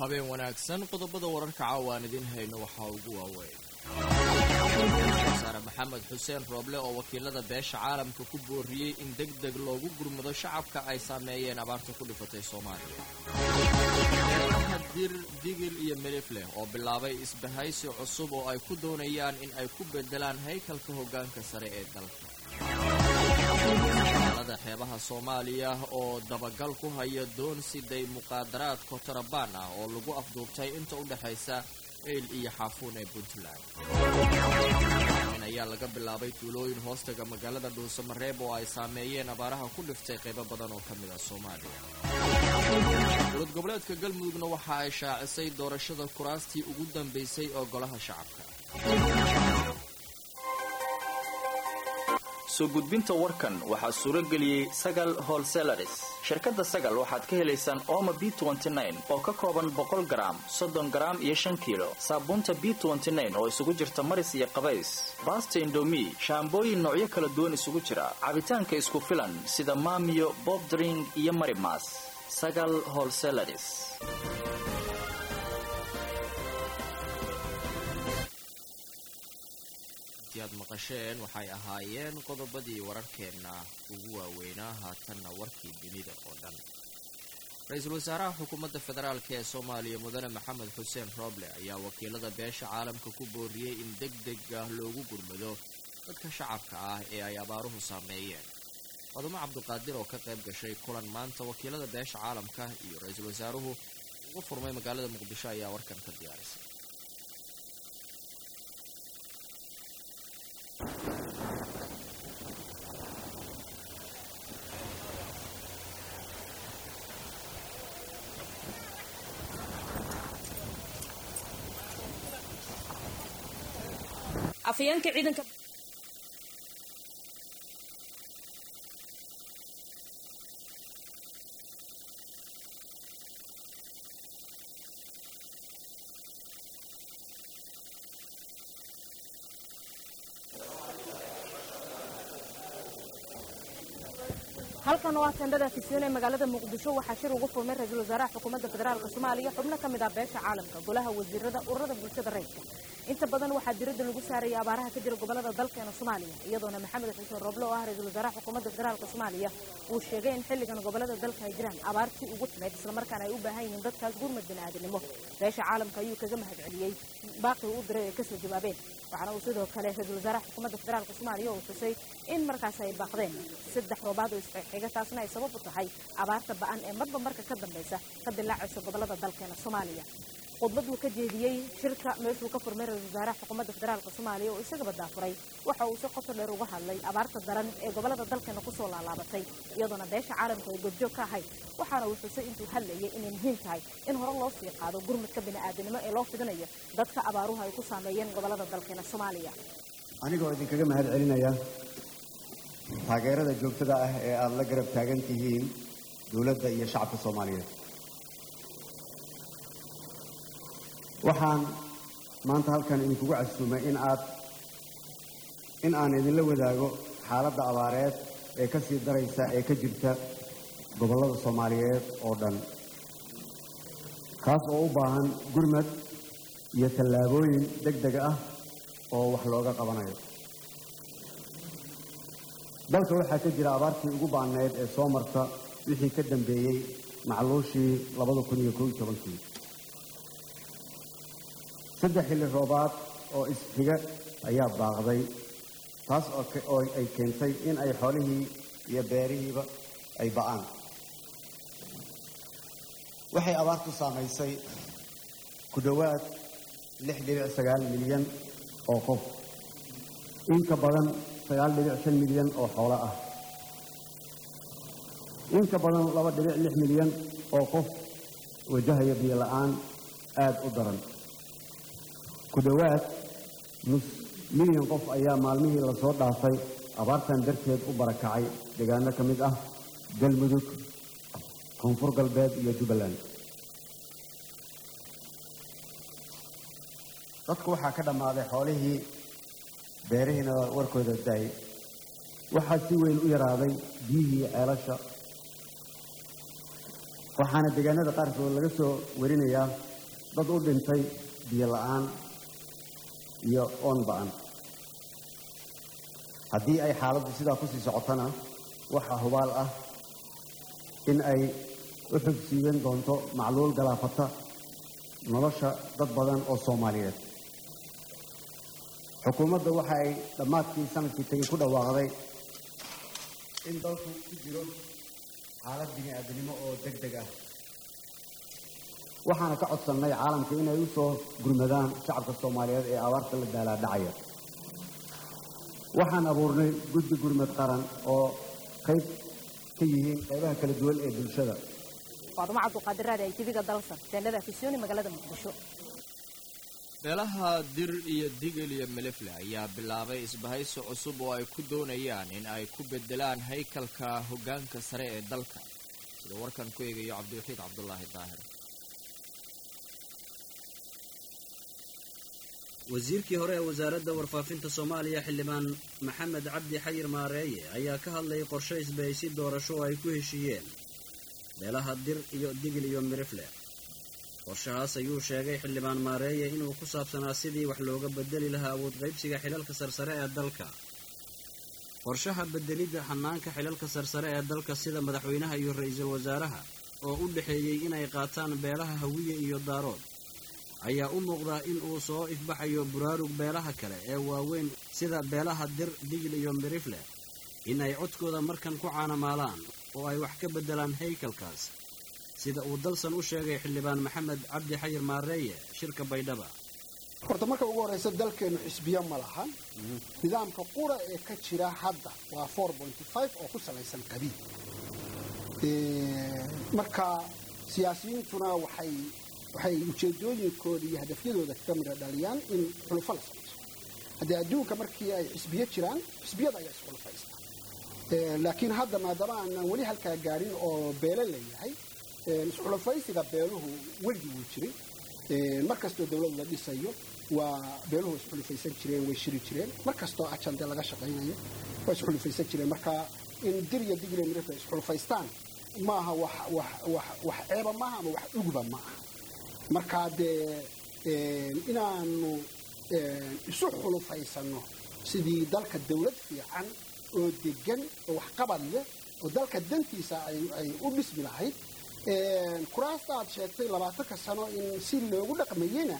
habeen wanaagsan qodobada wararka caawa aan idiin hayno waxaa ugu waaweyn wasaare maxamed xuseen rooble oo wakiilada beesha caalamka ku booriyey in deg deg loogu gurmado shacabka ay saameeyeen abaarta ku dhifatay soomaaliya eedaha dir digil iyo melifleh oo bilaabay isbahaysi cusub oo ay ku doonayaan in ay ku bedelaan haykalka hoggaanka sare ee dalka magaalada xeebaha soomaaliya oo dabagal ku haya doon siday muqaadaraad kotarabaan ah oo lagu afduubtay inta u dhexaysa eyl iyo xaafuun ee puntland in ayaa laga bilaabay tuulooyin hoostaga magaalada dhuusamareeb oo ay saameeyeen abaaraha ku dhiftay qaybo badan oo ka mid ah soomaaliya dowlad goboleedka galmudugna waxa ay shaacisay doorashada kuraastii ugu dambaysay oo golaha shacabka soo gudbinta warkan waxaa suuro geliyey sagal holselaris shirkadda sagal waxaad ka helaysaan ooma b oo ka kooban boqol garaam soddon garaam iyo shan kiilo saabuunta b oo isugu jirta maris iyo qabays baasta indomi shaambooyin noocyo kala duwan isugu jira cabitaanka isku filan sida maamiyo bobdring iyo marimas sagal holselaris aad maqasheen waxay ahaayeen qodobadii wararkeenna ugu waaweynaa haatanna warkii dunida oo dhan ra-iisul wasaaraha xukuumadda federaalk ee soomaaliya mudane maxamed xuseen rooble ayaa wakiilada beesha caalamka ku booriyey in deg deg ah loogu gurmado dadka shacabka ah ee ay abaaruhu saameeyeen fadumo cabduqaadir oo ka qayb gashay kulan maanta wakiilada beesha caalamka iyo ra-iisul wasaaruhu ugu furmay magaalada muqdisho ayaa warkan ka diyaarisay afayeenka ciidanka halkan waa tendhada fisiyoon ee magaalada muqdisho waxaa shir ugu furmay ra-iisul wasaaraha xukuumadda federaalka soomaaliya xubno ka mid ah beesha caalamka golaha wasiirada ururada bulshada rayidka inta badan waxaa diradda lagu saaraya abaaraha ka jira gobolada dalkeena soomaaliya iyadoona maxamed xuseen rooble oo ah ra-iisul wasaaraha xukuumadda federaalka soomaaliya uu sheegay in xilligan gobolada dalka ay jiraan abaartii ugu timayd islamarkaana ay u baahan yihiin dadkaas gurmad bini'aadanimo beesha caalamka ayuu kaga mahad celiyey baaqii u diray ay kasoo jawaabeen waxaana uu sidoo kale ra-iisul wasaaraha xukuumadda federaalka soomaaliya uu xusay in markaas ay baaqdeen saddex roobaad oo isxiga taasna ay sabab u tahay abaarta ba'an ee marba marka ka dambaysa ka dilaacaysa gobolada dalkeena soomaaliya khudbaduu ka jeediyey shirka meeshuu ka furmay ra-isul wasaaraha xukuumadda federaalka soomaaliya oo isagaba daafuray waxa uu si qoto dheer uga hadlay abaarta daran ee gobolada dalkeena kusoo laalaabatay iyadoona beesha caalamka ay goobjoog ka ahayd waxaana uu xusay intuu hadlayay inay muhiim tahay in hore loo sii qaado gurmadka bini'aadanimo ee loo fidinayo dadka abaaruhu ay ku saameeyeen gobolada dalkeena soomaaliya anigoo idinkaga mahad celinaya taageerada joogtada ah ee aada la garab taagan tihiin dowladda iyo shacabka soomaaliyeed waxaan maanta halkan idinkugu casuumay in aad in aan idinla wadaago xaaladda abaareed ee ka sii daraysa ee ka jirta gobollada soomaaliyeed oo dhan kaas oo u baahan gurmad iyo tallaabooyin deg deg ah oo wax looga qabanayo dalka waxaa ka jira abaartii ugu baanneyd ee soo marta wixii ka dambeeyey macluushii labada kun iyo koob iyo tobankii saddex xilli roobaad oo isxiga ayaa baaqday taas oo ay keentay in ay xoolihii iyo beerihiiba ay ba'aan waxay abaartu saamaysay ku dhowaad lix dhibic sagaal milyan oo qof in ka badan sagaal dhibic shan milyan oo xoolo ah in ka badan laba dhibic lix milyan oo qof wajahaya biyo la'aan aada u daran ku dhowaad nus milyan qof ayaa maalmihii lasoo dhaafay abaartan darteed u barakacay deegaano ka mid ah galmudug koonfur galbeed iyo jubbaland dadku waxaa ka dhammaaday xoolihii beerihiina warkooda daayay waxaa si weyn u yaraaday biyihii ceelasha waxaana deegaanada qaarkood laga soo warinayaa dad u dhintay biyo la'aan iyo oon ba'an haddii ay xaaladdu sidaa ku sii socotana waxaa hubaal ah in ay u xogsiiban doonto macluul galaafata nolosha dad badan oo soomaaliyeed xukuumadda waxa ay dhammaadkii sanadkii tegey ku dhawaaqday in dalku ku jiro xaalad bini aadamnimo oo deg deg ah waxaana ka codsannay caalamka inay u soo gurmadaan shacabka soomaaliyeed ee abaarta la daalaadhacaya waxaan abuurnay guddi gurmad qaran oo qayb ka yihiin qaybaha kala duwan ee bulshada faadumo cabduqaadir raadi ay tiviga dalsan teendhada afisyooni magaalada muqdisho beelaha dir iyo digil iyo melefle ayaa bilaabay isbahaysi cusub oo ay ku doonayaan in ay ku bedelaan haykalka hoggaanka sare ee dalka sida warkan ku eegayo cabdiwaxiid cabdulaahi daahir wasiirkii hore ee wasaaradda warfaafinta soomaaliya xildhibaan maxamed cabdi xayir maareeye ayaa ka hadlayay qorshe isbahaysi doorasho oo ay ku heshiiyeen beelaha dir iyo digil iyo mirifle qorshahaas ayuu sheegay xildhibaan maareeye inuu ku saabsanaa sidii wax looga bedeli lahaa awood qaybsiga xilalka sarsare ee dalka qorshaha bedelidda xanaanka xilalka sarsare ee dalka sida madaxweynaha iyo ra-iisul wasaaraha oo u dhexeeyey inay qaataan beelaha hawiye iyo daarood ayaa u muuqdaa in uu soo ifbaxayo buraarug beelaha kale ee waaweyn sida beelaha dir digil iyo mirifle in ay codkooda markan ku caanamaalaan oo ay wax ka beddelaan haykalkaas sida uu dalsan u sheegay xildhibaan maxamed cabdi xayir maareeye shirka baydhaba horta marka ugu horraysa dalkeennu xisbiyo ma lahan nidaamka qura ee ka jira hadda waa oo ku salaysan qabiil marka siyaasiyiintuna waxay waxay ujeedooyinkooda iyo hadafyadooda ka mida dhaliyaan in xulufo la samayso haddii adduunka markii ay xisbiyo jiraan xisbiyada ayaa isxulufaysta laakiin hadda maadaama aanan weli halkaa gaadhin oo beelo leeyahay isxulufaysiga beeluhu weligii wuu jiray mar kastoo dawlad la dhisayo waa beeluhu isxulufaysan jireen way shiri jireen mar kastoo ajande laga shaqaynayo waa isxulufaysan jireen marka in dir iyo digile mirifla isxulufaystaan maaha wax ceeba maaha ama wax uguba ma aha markaa dee inaanu isu xulufaysanno sidii dalka dawlad fiican oo degan oo waxqabad leh oo dalka dantiisa ay u dhismi lahayd kuraasta aad sheegtay labaatanka sano in si loogu dhaqmayena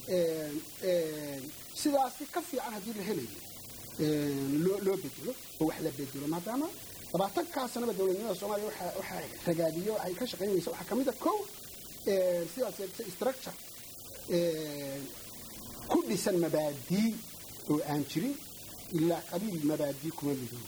sidaasi ka fiican haddii la helayo loo bedelo oo wax la bedelo maadaama labaatankaa sanaba dowladnimada soomaaliya waxaa ragaadiyo waxay ka shaqaynaysa waxaa ka mid a kow sidaad sheegtay structure ku dhisan mabaadii oo aan jirin ilaa qabiil mabaadii kuma mido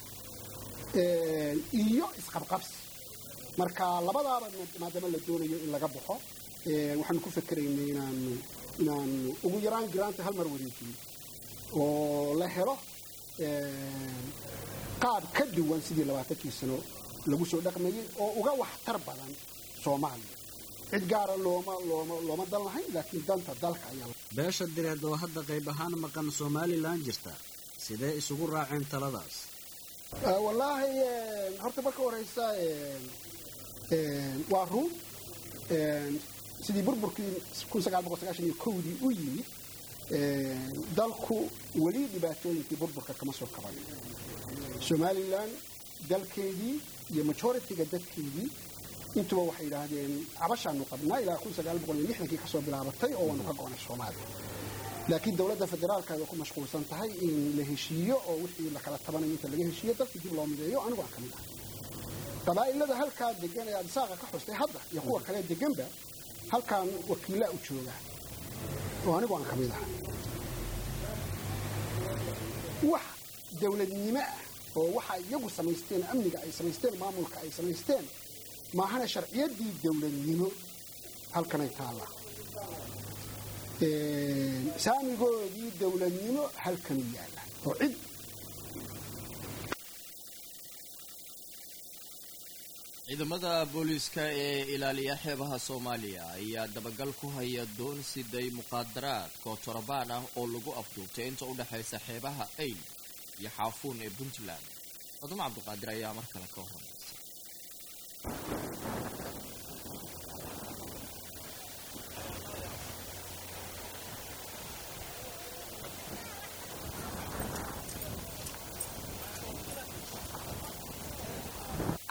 iyo isqabqabsi marka labadaaba maadaama la doonayo in laga baxo waxaanu ku fakeraynay inaanu inaanu ugu yaraan giraanta hal mar wareejiyo oo la helo qaab ka duwan sidii labaatankii sano lagu soo dhaqmayey oo uga waxtar badan soomaaliya cid gaara looma looma looma dan lahayn laakiin danta dalka ayaa beesha direed oo hadda qayb ahaan maqan somalilan jirta sidee isugu raaceen taladaas wallaahi horta marka horeysa waa ruun sidii burburkii iyo kowdii u yimid dalku weli dhibaatooyinkii burburka kama soo kaban somalilan dalkeedii iyo majoritiga dadkeedii intuba waxay yidhaahdeen cabashaanu qabnaa ilaa kii kasoo bilaabatay oo waanu ka go'nay soomaaliya laakiin dowladda federaalka ay ku mashquulsan tahay in la heshiiyo oo wixii la kala tabanayo inta laga heshiiyo dalkii dib loo mideeyo anigu aan ka mid ah qabaa'ilada halkaa degan ee adisaaqa ka xustay hadda iyo kuwa kale deganba halkaan wakiillaa u jooga oo anigu aan ka mid ah wax dowladnimo ah oo waxa iyagu samaysteen amniga ay samaysteen maamulka ay samaysteen maahana sharciyaddii dowladnimo halkanay taallaa saamigoodii dowladnimo halkanu yaalla oo cid ciidamada booliiska ee ilaaliya xeebaha soomaaliya ayaa dabagal ku haya doon siday muqaadaraad kootorobaan ah oo lagu afduubtay inta u dhexaysa xeebaha ayl iyo xaafuun ee puntland fadumo cabdiqaadir ayaa mar kale ka hormaysa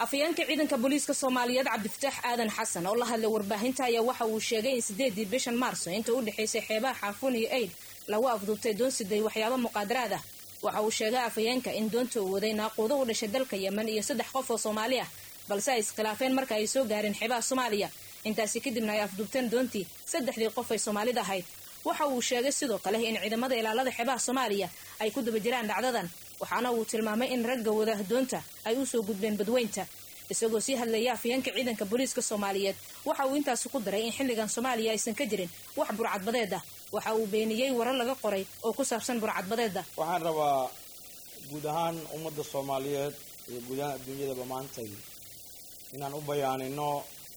afayeenka ciidanka booliiska soomaaliyeed cabdifataax aadan xasan oo la hadlay warbaahinta ayaa waxa uu sheegay in sideedii bishan maarso inta u dhexaysay xeebaha xaafuun iyo aid lagu afduubtay doon siday waxyaabo muqaadaraad ah waxa uu sheegay afayeenka in doonta uu waday naaquudo u dhashay dalka yemen iyo saddex qof oo soomaali ah balse ay iskhilaafeen marka ay soo gaareen xeebaha soomaaliya intaasi kadibna ay afduubteen doontii saddexdii qof ay soomaalida ahayd waxa uu sheegay sidoo kale in ciidamada ilaalada xeebaha soomaaliya ay ku daba jiraan dhacdadan waxaana uu tilmaamay in ragga wada doonta ay usoo gudbeen badweynta isagoo sii hadlaya afayeenka ciidanka booliiska soomaaliyeed waxa uu intaasi ku daray in xilligan soomaaliya aysan ka jirin wax burcadbadeed ah waxa uu beeniyey warar laga qoray oo ku saabsan burcadbadeeda waxaan rabaa guud ahaan ummadda soomaaliyeed iyo guud ahaan adduunyadaba maantay inaan u bayaanino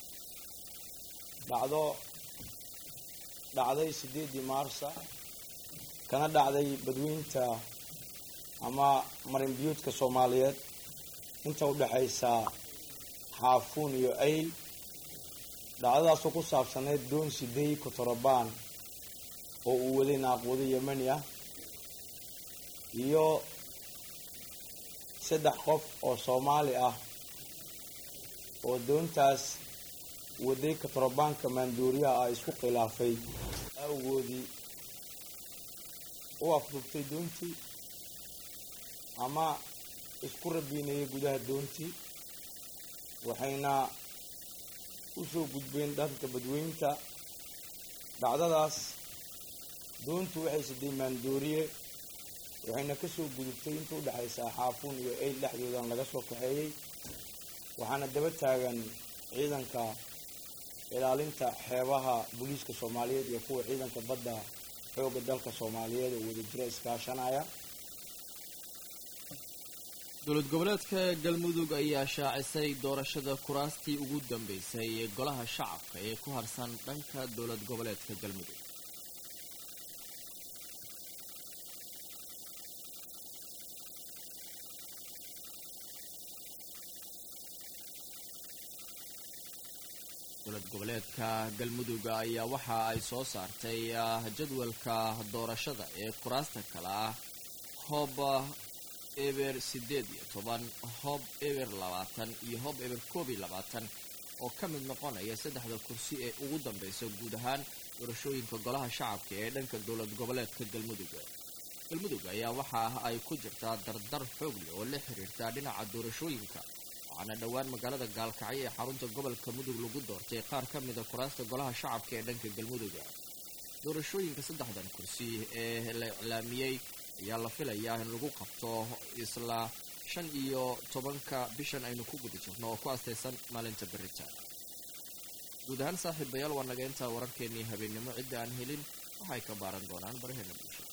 dhacdo dhacday siddeedii maarsa kana dhacday badweynta ama marinbiyuudka soomaaliyeed inta u dhexaysa xaafuun iyo ayl dhacdadaasoo ku saabsaneyd doon sidey kotorobaan oo uu waday naaquudo yemani ah iyo saddex qof oo soomaali ah oo doontaas waday kotorabaanka maanduuriyaha ah isku khilaafay awgoodii u afduubtay doontii ama isku rabiinayay gudaha doontii waxayna u soo gudbeen dhanka badweynta dhacdadaas doontu waxay siday maandooriye waxayna kasoo gudubtay inta u dhexaysa xaafuun iyo eyl dhexdoodan laga soo kaxeeyey waxaana daba taagan ciidanka ilaalinta xeebaha booliiska soomaaliyeed iyo kuwa ciidanka badda xooga dalka soomaaliyeed oo wadajiro iskaashanaya dowlad goboleedka galmudug ayaa shaacisay doorashada kuraastii ugu dambeysay ee golaha shacabka ee ku harsan dhanka dowlad goboleedka galmudug dowlad goboleedka galmudug ayaa waxa ay soo saartay jadwalka doorashada ee kuraasta kale ah hoob eber siddeed iyo toban hoob eber labaatan iyo hoob eber koob iyo labaatan oo ka mid noqonaya saddexda kursi ee ugu dambeysa guud ahaan doorashooyinka golaha shacabka ee dhanka dowlad goboleedka galmudug galmudug ayaa waxa ay ku jirtaa dardar xoog leh oo la xiriirta dhinaca doorashooyinka waxaana dhowaan magaalada gaalkacyo ee xarunta gobolka mudug lagu doortay qaar ka mida kuraasta golaha shacabka ee dhanka galmudug doorashooyinka saddexdan kursi ee la iclaamiyey ayaa la filayaa in lagu qabto isla shan iyo tobanka bishan aynu ku guda jirno oo ku astaysan maalinta berita guud ahaan saaxiibayaal waa naga intaa wararkeennii habeennimo cidda aan helin waxay ka baaran doonaan baraheena bulshada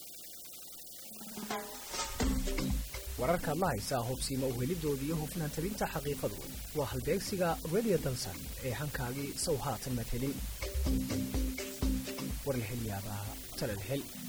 wararkaad la haysaa hubsiima uhelidooda iyo hufnaan tabinta xaqiiqadu waa halbeegsiga radio dalsan ee hankaagii sow haatan madhelin war la hel yaabaa tala la hel